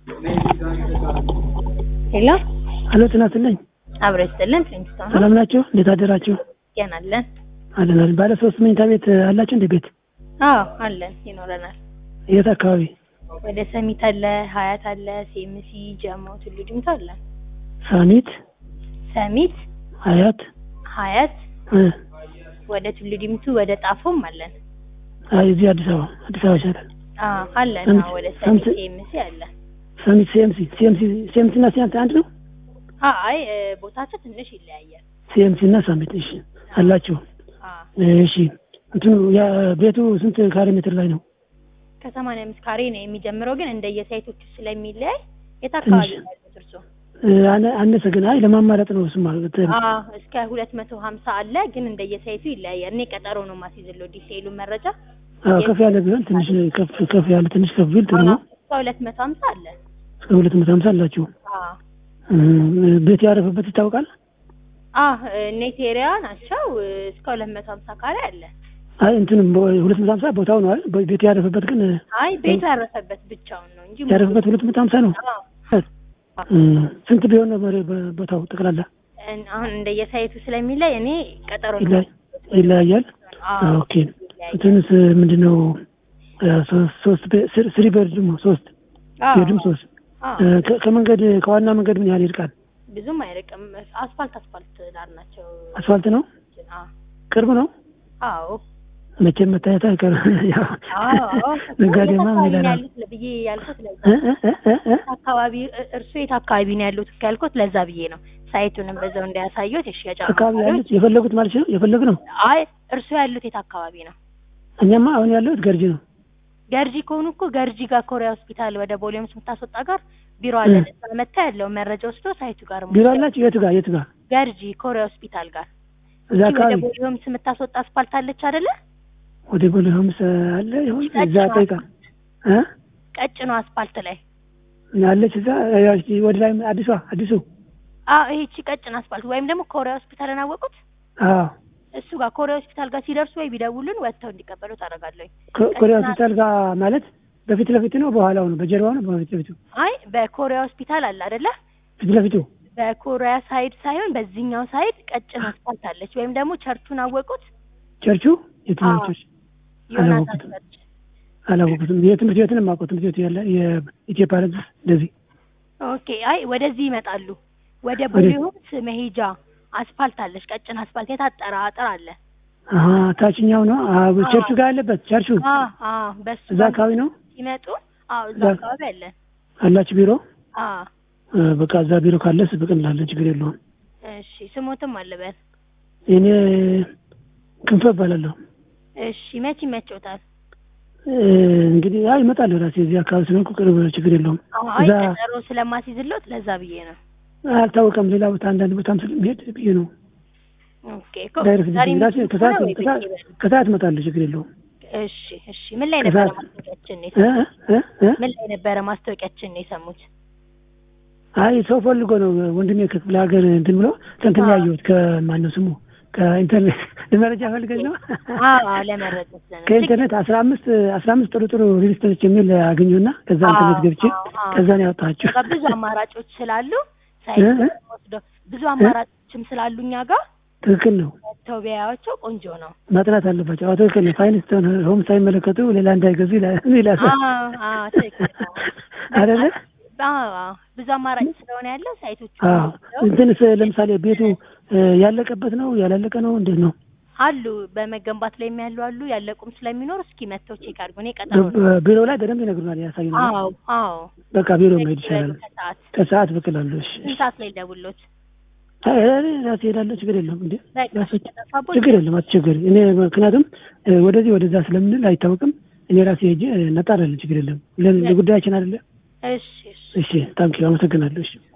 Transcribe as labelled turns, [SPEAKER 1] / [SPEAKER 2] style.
[SPEAKER 1] ሄሎ
[SPEAKER 2] አሎ ጤና ይስጥልኝ።
[SPEAKER 1] አብሮ ይስጥልን። ፕሪንስቶን
[SPEAKER 2] ሰላም ናቸው? እንዴት አደራችሁ?
[SPEAKER 1] ገናለን።
[SPEAKER 2] አለን። ባለ ሶስት መኝታ ቤት አላችሁ እንደ ቤት?
[SPEAKER 1] አዎ አለን፣ ይኖረናል።
[SPEAKER 2] የት አካባቢ?
[SPEAKER 1] ወደ ሰሚት አለ፣ ሀያት አለ፣ ሴምሲ፣ ጀሞ፣ ቱሉ ዲምቱ አለን።
[SPEAKER 2] ሳሚት፣
[SPEAKER 1] ሰሚት፣
[SPEAKER 2] ሀያት
[SPEAKER 1] ሀያት፣
[SPEAKER 2] እ
[SPEAKER 1] ወደ ቱሉ ዲምቱ፣ ወደ ጣፎም አለን።
[SPEAKER 2] አይ እዚህ አዲስ አበባ አዲስ አበባ ይሻላል።
[SPEAKER 1] አዎ አለን።
[SPEAKER 2] ሰሚት-
[SPEAKER 1] አዎ ወደ ሰሚት
[SPEAKER 2] ሰሚት-
[SPEAKER 1] ሴምሲ አለ።
[SPEAKER 2] ሳሚት ሲኤምሲ ሲኤምሲ ሲኤምሲ እና ሲያንት አንድ ነው?
[SPEAKER 1] አይ እ፣ ቦታቸው ትንሽ ይለያያል።
[SPEAKER 2] ሲኤምሲ እና ሳሚት እሺ አላችሁ።
[SPEAKER 1] አዎ
[SPEAKER 2] እሺ እንትኑ ያ ቤቱ ስንት ካሬ ሜትር ላይ ነው?
[SPEAKER 1] ከሰማንያ አምስት ካሬ ነው የሚጀምረው፣ ግን እንደየሳይቶቹ ስለሚለያይ የት አካባቢ
[SPEAKER 2] ትንሽ-
[SPEAKER 1] ነው ያሉት እርስዎ?
[SPEAKER 2] እ፣ አነ- አነሰ ግን አይ ለማማረጥ ነው እሱማ ተ-
[SPEAKER 1] አዎ እስከ ሁለት መቶ ሀምሳ አለ፣ ግን እንደየሳይቱ ይለያያል። እኔ ቀጠሮ ነው ማስይዝለው ዲቴይሉ መረጃ
[SPEAKER 2] አዎ፣ ከፍ ያለ ቢሆን ትንሽ ከፍ ከፍ ያለ ትንሽ ከፍ ቢል ጥሩ ነው።
[SPEAKER 1] እስከ ሁለት መቶ ሀምሳ አለ።
[SPEAKER 2] እስከ ሁለት መቶ ሀምሳ አላችሁ።
[SPEAKER 1] አዎ
[SPEAKER 2] እ፣ ቤት ያረፈበት ይታወቃል?
[SPEAKER 1] አዎ ኔት ኤሪያ ናቸው። እስከ ሁለት መቶ ሀምሳ ካሬ አለ።
[SPEAKER 2] አይ እንትንም ሁለት መቶ ሀምሳ ቦታው ነው አይደል? ቤት ያረፈበት ግን
[SPEAKER 1] አይ ቤቱ ያረፈበት ብቻውን ነው እንጂ
[SPEAKER 2] ያረፈበት ሁለት መቶ ሀምሳ ነው።
[SPEAKER 1] አዎ
[SPEAKER 2] እ፣ ስንት ቢሆን ነው መሬ- ቦታው ጠቅላላ
[SPEAKER 1] እን- አሁን እንደየሳይቱ ስለሚለይ እኔ ቀጠሮ ነው
[SPEAKER 2] ይለያይ- ይለያያል?
[SPEAKER 1] አዎ
[SPEAKER 2] ኦኬ እንትንስ ምንድን ነው እ፣ ሶስት ሶስት ቤ- ስሪ- ስሪ ቤድሩም ሶስት
[SPEAKER 1] አዎ
[SPEAKER 2] ቤድሩም ሶስት
[SPEAKER 1] አዎ
[SPEAKER 2] እ፣ ከ- ከመንገድ ከዋና መንገድ ምን ያህል ይርቃል?
[SPEAKER 1] ብዙም አይርቅም። አስፋልት አስፋልት ዳር ናቸው።
[SPEAKER 2] አስፋልት ነው?
[SPEAKER 1] አዎ
[SPEAKER 2] ቅርብ ነው?
[SPEAKER 1] አዎ
[SPEAKER 2] መቼም መታየት አይቀርም። ያው
[SPEAKER 1] አዎ
[SPEAKER 2] ነጋዴማ ምን
[SPEAKER 1] አካባቢ ነው
[SPEAKER 2] ይላል?
[SPEAKER 1] ያሉት ብዬ ያልኩት ለዛ
[SPEAKER 2] እ፣ እ፣ እ፣ እ፣ እ?
[SPEAKER 1] አካባቢ እ- እርሱ የት አካባቢ ነው ያሉት ያልኩት ለዛ ብዬ ነው። ሳይቱንም በዛው እንዳያሳዩት የሽያጭ
[SPEAKER 2] አካባቢ
[SPEAKER 1] አማካሪዎች
[SPEAKER 2] ያሉት የፈለጉት ማለት ነው የፈለግ ነው።
[SPEAKER 1] አይ እርሱ ያሉት የት አካባቢ ነው?
[SPEAKER 2] እኛማ አሁን ያለሁት ገርጂ ነው።
[SPEAKER 1] ገርጂ ከሆኑ እኮ ገርጂ ጋር ኮሪያ ሆስፒታል ወደ ቦሌምስ የምታስወጣ ጋር ቢሮ አለ።
[SPEAKER 2] እ።
[SPEAKER 1] እዛ መታ ያለው መረጃ ወስዶ ሳይቱ ጋር
[SPEAKER 2] ቢሮ አላችሁ? የቱ ጋር የቱ ጋር?
[SPEAKER 1] ገርጂ ኮሪያ ሆስፒታል ጋር
[SPEAKER 2] እዛ
[SPEAKER 1] እቺ ወደ
[SPEAKER 2] አካባቢ
[SPEAKER 1] ቦሌምስ የምታስወጣ አስፋልት አለች አይደለ?
[SPEAKER 2] ወደ ቦሌ ሆምስ አለ ይሁን እዛ ጠይቃ እ
[SPEAKER 1] ቀጭኑ አስፋልት ላይ
[SPEAKER 2] አለች እዛ ያው እሺ፣ ወደ ላይ አዲሷ አዲሱ
[SPEAKER 1] አዎ ይሄቺ ቀጭን አስፋልት ወይም ደግሞ ኮሪያ ሆስፒታልን አወቁት?
[SPEAKER 2] አዎ
[SPEAKER 1] እሱ ጋር ኮሪያ ሆስፒታል ጋር ሲደርሱ ወይ ቢደውሉን ወጥተው እንዲቀበሉ ታደርጋለሁ።
[SPEAKER 2] ኮ- ኮሪያ ሆስፒታል ጋር ማለት በፊት ለፊቱ ነው በኋላው ነው በጀርባው ነው በፊት ለፊቱ
[SPEAKER 1] አይ በኮሪያ ሆስፒታል አለ አይደለ?
[SPEAKER 2] ፊት ለፊቱ
[SPEAKER 1] በኮሪያ ሳይድ ሳይሆን በዚህኛው ሳይድ ቀጭን አስፋልት አለች። ወይም ደግሞ ቸርቹን አወቁት?
[SPEAKER 2] ቸርቹ የትኛው
[SPEAKER 1] አዎ።
[SPEAKER 2] ቸርች
[SPEAKER 1] ዮናታን
[SPEAKER 2] አላወቁትም።
[SPEAKER 1] ቸርች።
[SPEAKER 2] አላወቁትም። የትምህርት ቤትን የማውቀው ትምህርት ቤቱ ያለ የኢትዮጵያ ረዝ እንደዚህ
[SPEAKER 1] ኦኬ። አይ ወደዚህ ይመጣሉ። ወደ
[SPEAKER 2] ወደ-
[SPEAKER 1] ቦሌሆምስ መሄጃ አስፋልት አለች፣ ቀጭን አስፋልት የታጠረ አጥር አለ።
[SPEAKER 2] አሀ ታችኛው ነው አዎ፣ ቸርቹ ጋር ያለበት ቸርቹ
[SPEAKER 1] አዎ አዎ፣ በሱ
[SPEAKER 2] እዛ አካባቢ ነው
[SPEAKER 1] ሲመጡ አዎ፣ እዛ
[SPEAKER 2] እዛ-
[SPEAKER 1] አካባቢ አለ።
[SPEAKER 2] አላችሁ ቢሮ
[SPEAKER 1] አዎ
[SPEAKER 2] እ፣ በቃ እዛ ቢሮ ካለስ ብቅን ላለን ችግር የለውም።
[SPEAKER 1] እሺ፣ ስሞትም አለበት።
[SPEAKER 2] እኔ ክንፈ እባላለሁ።
[SPEAKER 1] እሺ፣ መቼ ይመቸውታል?
[SPEAKER 2] እ፣ እንግዲህ አይ እመጣለሁ ራሴ እዚህ አካባቢ ስለሆንኩ ቅርብ ችግር የለውም።
[SPEAKER 1] አይ
[SPEAKER 2] እዛ
[SPEAKER 1] ቀጠሮ ስለማስይዝሎት ለዛ ብዬ ነው።
[SPEAKER 2] አልታወቀም ሌላ ቦታ አንዳንድ ቦታም ስለሚሄድ ብዬ ነው።
[SPEAKER 1] ኦኬ እኮ
[SPEAKER 2] ዳይሬክት
[SPEAKER 1] ዛሬ
[SPEAKER 2] ራሴ
[SPEAKER 1] የሚመጡት
[SPEAKER 2] ከሰዓት
[SPEAKER 1] ከሆነ ወይ
[SPEAKER 2] ከሰዓት
[SPEAKER 1] ብዬ በል።
[SPEAKER 2] ከሰዓት እመጣለሁ ችግር የለውም።
[SPEAKER 1] እሺ እሺ። ምን ላይ ነበረ
[SPEAKER 2] ከሰዓት-
[SPEAKER 1] ማስታወቂያችን ነው
[SPEAKER 2] እ፣
[SPEAKER 1] የሰሙት?
[SPEAKER 2] እ፣ እ?
[SPEAKER 1] ምን ላይ ነበረ ማስታወቂያችን ነው የሰሙት?
[SPEAKER 2] አይ ሰው ፈልጎ ነው ወንድሜ ከክፍለ ሀገር እንትን ብሎ እንትን
[SPEAKER 1] አዎ።
[SPEAKER 2] ያየሁት ከማነው ስሙ ከኢንተርኔት ለመረጃ ፈልገኝ ነው
[SPEAKER 1] አዎ ለመረጃ ስለነበር
[SPEAKER 2] ከኢንተርኔት አስራ አምስት አስራ አምስት ጥሩ ጥሩ ሪሊስቶች የሚል አገኘሁና ከዛ
[SPEAKER 1] አዎ፣
[SPEAKER 2] ኢንተርኔት ገብቼ
[SPEAKER 1] አዎ፣ አዎ።
[SPEAKER 2] ከዛ ነው ያወጣኋቸው።
[SPEAKER 1] በቃ ብዙ አማራጮች ስላሉ ሳይት
[SPEAKER 2] እ?
[SPEAKER 1] ወስደው ብዙ አማራጮችም ስላሉ እኛ ጋር
[SPEAKER 2] ትክክል ነው።
[SPEAKER 1] መተው ቢያያቸው ቆንጆ ነው።
[SPEAKER 2] ማጥናት አለባቸው። አዎ ትክክል ነው። ፋይናንስ ሆም ሳይመለከቱ ሌላ እንዳይገዙ ይላል ይላል
[SPEAKER 1] አዎ አዎ ትክክል ነው።
[SPEAKER 2] አይደለ?
[SPEAKER 1] አዎ አዎ። ብዙ አማራጭ ስለሆነ ያለው ሳይቶቹ
[SPEAKER 2] አዎ
[SPEAKER 1] ወስደው
[SPEAKER 2] እንትንስ ለምሳሌ ቤቱ እ፣ ያለቀበት ነው ያላለቀ ነው እንዴት ነው?
[SPEAKER 1] አሉ በመገንባት ላይ ያሉ አሉ ያለቁም ስለሚኖር እስኪ መተው ቼክ አድርጉ። እኔ ቀጠሮ ነው።
[SPEAKER 2] በ- ቢሮ ላይ በደንብ ይነግሩናል፣ ያሳዩናል።
[SPEAKER 1] አዎ አዎ።
[SPEAKER 2] በቃ ቢሮ መሄድ ይሻላል።
[SPEAKER 1] ከሰዓት
[SPEAKER 2] ከሰዓት ብቅላለሁ። እሺ
[SPEAKER 1] ስንት ሰዓት ላይ ደውሎት?
[SPEAKER 2] አይ፣ እኔ ራሴ እሄዳለሁ። ችግር የለውም እንዴ
[SPEAKER 1] በቃ
[SPEAKER 2] ራሴ-
[SPEAKER 1] ከተጠፋቦት
[SPEAKER 2] ችግር የለም አትቸገሪ። እኔ ምክንያቱም እ፣ ወደዚህ ወደዛ ስለምንል አይታወቅም። እኔ ራሴ ሄጄ እናጣራለን። ችግር የለም ለ- ለጉዳያችን አይደለ።
[SPEAKER 1] እሺ እሺ
[SPEAKER 2] እሺ ታንኪ አመሰግናለሁ። እሺ